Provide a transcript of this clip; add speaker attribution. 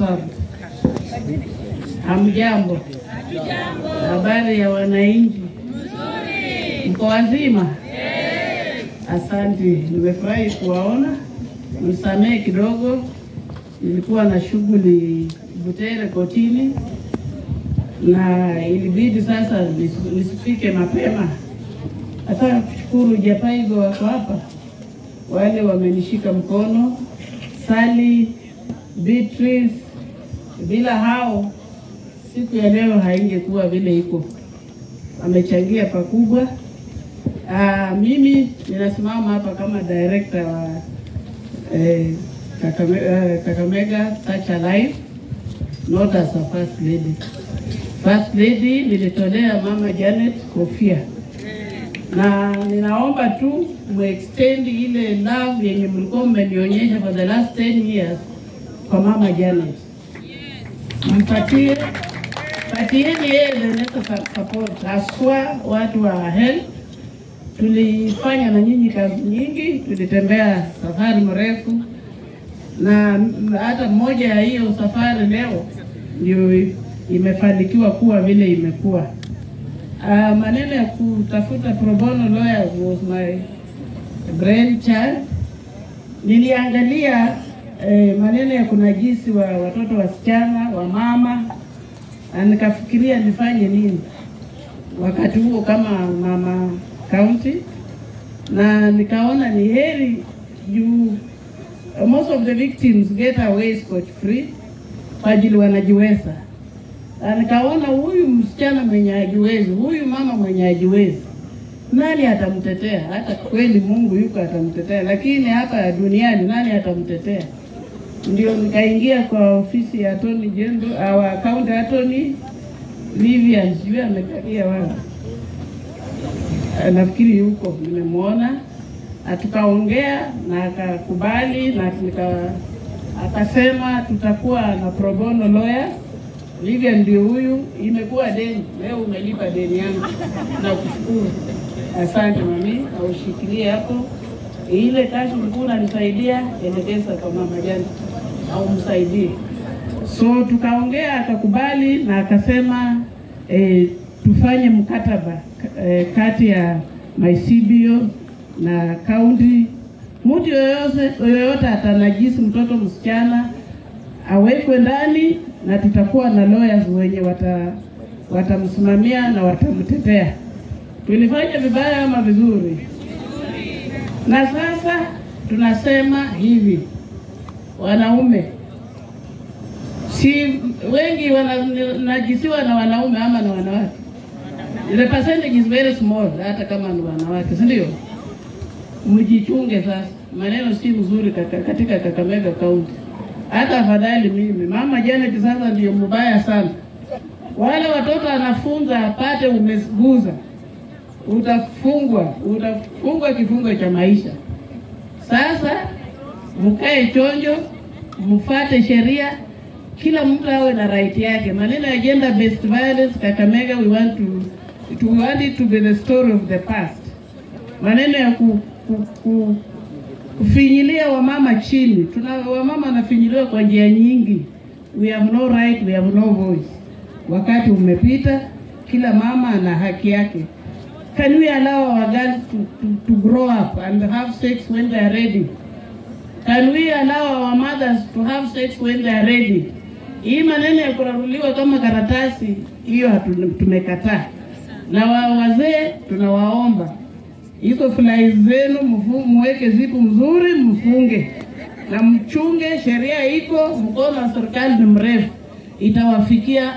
Speaker 1: served. Hamjambo? Habari ya wananchi? Mko wazima? Asante, nimefurahi kuwaona. Msamehe kidogo, nilikuwa na shughuli Butere kotini na ilibidi sasa nis- nisifike mapema. Hata kushukuru Japaigo wako hapa, wale wamenishika mkono, Sally, Beatrice, bila hao siku ya leo haingekuwa vile iko. Wamechangia pakubwa. Ah, mimi ninasimama hapa kama director wa eh, Kakame, eh, Kakamega Touch Alive, not as a first lady. First lady nilitolea mama Janet kofia, na ninaomba tu muextend ile love yenye mlikuwa mmenionyesha for the last 10 years kwa mama Janet, mpatie patieni yeye the necessary support, haswa watu wa health. Tulifanya na nyinyi kazi nyingi, tulitembea safari mrefu, na hata moja ya hiyo safari leo ndio imefanikiwa kuwa vile imekuwa. Uh, maneno ya kutafuta pro bono lawyers was my brainchild. Niliangalia eh, maneno ya kunajisi wa watoto wasichana wa mama na nikafikiria nifanye nini wakati huo kama mama county, na nikaona ni heri juu most of the victims get away scot free kwa ajili wanajiweza, na nikaona huyu msichana mwenye hajiwezi, huyu mama mwenye hajiwezi, nani atamtetea? Hata kweli Mungu yuko atamtetea, lakini hapa duniani nani atamtetea? Ndio nikaingia kwa ofisi ya Attorney General, our county attorney Vivian, sijui amekalia wapi, nafikiri yuko, nimemwona na tukaongea na akakubali na nika, akasema tutakuwa na pro bono lawyer. Vivian ndio huyu, imekuwa deni leo, umelipa deni yangu na kushukuru. Asante mami, na ushikilie hapo ile kazi ulikuwa unanisaidia, elekeza kwa mama Jani au msaidie. So tukaongea akakubali na akasema eh, tufanye mkataba eh, kati ya Maisibio na kaunti. Mtu yoyote yoyote atanajisi mtoto msichana awekwe ndani, na tutakuwa na lawyers wenye wata watamsimamia na watamtetea. Tulifanya vibaya ama vizuri? Na sasa tunasema hivi, wanaume si wengi wananajisiwa na wanaume ama na wanawake. The percentage is very small, hata kama ni wanawake, si ndio? Mjichunge sasa, maneno si mzuri kaka, katika Kakamega County. Hata afadhali mimi mama Janet sasa ndio mbaya sana. Wale watoto anafunza apate umeguza, utafungwa, utafungwa kifungo cha maisha. Sasa mkae chonjo, mfate sheria, kila mtu awe na right yake. Maneno ya gender based violence Kakamega, we want to, to we want it to be the story of the past. Maneno ya ku, ku, ku, kufinyilia wamama chini, tuna wamama wanafinyiliwa kwa njia nyingi. We have no right, we have no voice. Wakati umepita, kila mama ana haki yake. Can we allow our girls to, to, to grow up and have sex when they are ready? Can we allow our mothers to have sex when they are ready? Hii maneno ya kuraruliwa kama karatasi, hiyo hatu- tumekataa. Na wa wazee tunawaomba hizo fulai zenu mfu- muweke zipu mzuri, mfunge na mchunge. Sheria iko, mkono wa serikali ni mrefu, itawafikia